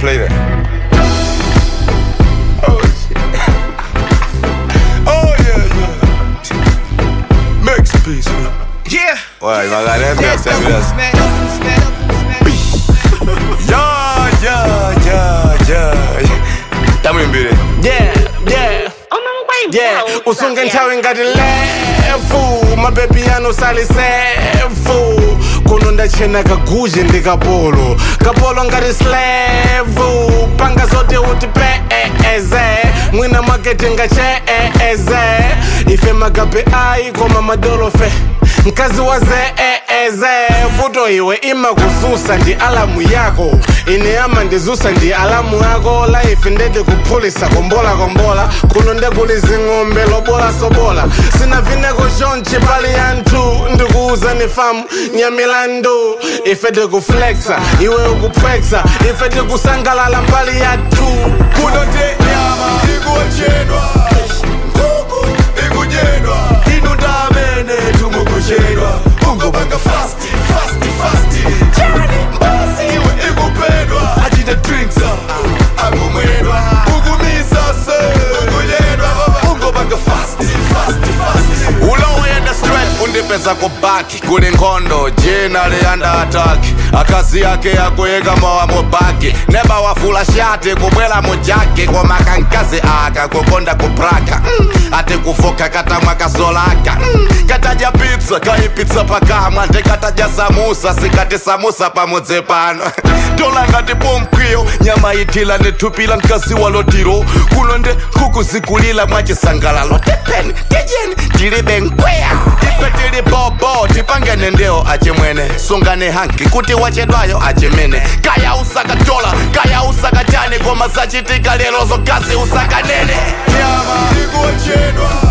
play that. Oh shit. oh yeah, yeah. Max peace, man. Yeah. Ouais, magari mpya sasa hivi sasa. Ya, ya, ya, ya. Tamwimbire. Yeah, yeah. Yeah, usunge nthawi ngati lefu mabebi anu salisefu kuno ndachena kaguje ndi kapolo kapolo ngati slevu panga zote uti peeze mwina makete ngacheeze ife magabe ayi koma madolofe mkazi wa zeeze vuto iwe imakuzusa ndi alamu yako ine ama ndizusa ndi alamu yako laife ndete kuphulisa kombola kombola kuno ndekuli zing'ombe lobola sobola sina vineko chonchi pali yanthu ndikuuza ni famu nyamilandu ife tikuflexa iwe ukupwexa ife tikusangalala mbali yathu Kuno nde nyama ikuochedwa. Nkhuku ikudyedwa. Inu ndamene tumukuchedwa. Ungobanga fasti, fasti, fasti. Chani mbasi iwe ikupedwa. Achite drinks ah, akumwedwa. Ukumisa se. Ukudyedwa baba. Ungobanga fasti, fasti, fasti. ulowuyenda straight undipeza kubaki kuli nkhondo jina liyanda ataki akazi yake yakuyika mowa mubaki neba wafula shati kubwela mujaki koma kankazi aka kukonda kupraka mm. ati kufoka katamwa kasolaka mm. katadya pizza kaipitsa pakamwa ndikatadya samusa sikati samusa pamudzi pano tola ngati pomkwiyo nyama itila nithupila mkazi walotiro kuno nde nkhuku zikulila mwachisangalalo tepeni tijeni tilibe nkweya ife tili bobo tipangene ndewo achimwene sungane hanki kuti wachedwayo achimene kaya usakatola kaya usakachani koma zachitika lero zokazi usakanene Nyama ikuochedwa.